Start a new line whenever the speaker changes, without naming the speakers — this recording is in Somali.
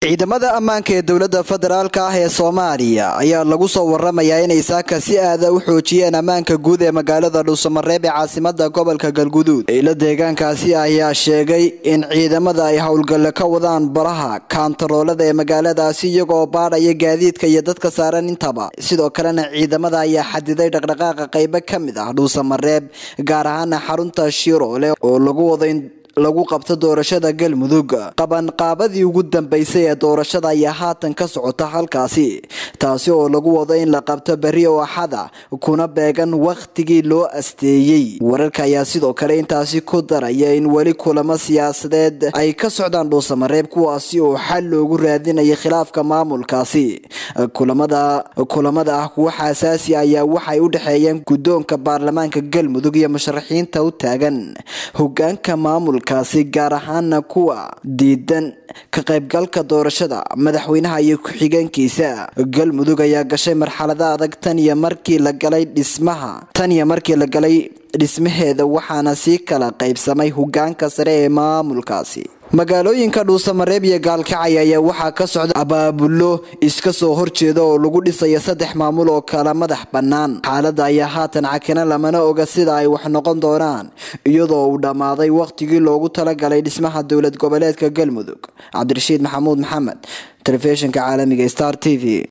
ciidamada ammaanka ee dowladda federaalka ah ee soomaaliya ayaa lagu soo waramayaa inay saaka si aada u xoojiyeen ammaanka guud ee magaalada dhuusamareeb ee caasimada gobolka galguduud ilo deegaankaasi ayaa sheegay in ciidamada ay howlgalle ka wadaan baraha kaantaroolada ee magaaladaasi iyagoo baadhaya gaadiidka iyo dadka saaran intaba sidoo kalena ciidamada ayaa xadiday dhaqdhaqaaqa qaybo ka mid ah dhuusamareeb gaar ahaana xarunta shiroole oo lagu wado in lagu qabto doorashada galmudug qabanqaabadii ugu dambeysay ee doorashada ayaa haatan ka socota halkaasi taasi oo lagu wado in la qabto berri oo axada kuna beegan wakhtigii loo asteeyey wararka ayaa sidoo kale intaasi ku daraya in weli kulamo siyaasadeed ay ka socdaan dhuusamareeb kuwaasi oo xal loogu raadinaya khilaafka maamulkaasi kulamada kulamada ah kuwa xasaasi ayaa waxay u dhexeeyeen guddoonka baarlamaanka galmudug iyo musharaxiinta u taagan hogaanka maamulka kaasi gaar ahaana kuwa diidan ka qaybgalka doorashada madaxweynaha iyo ku-xigeenkiisa galmudug ayaa gashay marxalada adag tan iyo markii la galay dhismaha tan iyo markii la galay dhismaheeda waxaana sii kala qaybsamay hogaanka sare ee maamulkaasi magaalooyinka dhuusamareeb iyo gaalkacay ayaa waxaa ka socda abaabulo iska soo horjeeda oo lagu dhisayo saddex maamul oo kala madax bannaan xaaladda ayaa haatan cakina lamana oga sida ay wax noqon doonaan iyadoo uu dhammaaday wakhtigii loogu talagalay dhismaha dowlad goboleedka galmudug cabdirashiid maxamuud maxamed telefishinka caalamiga star t v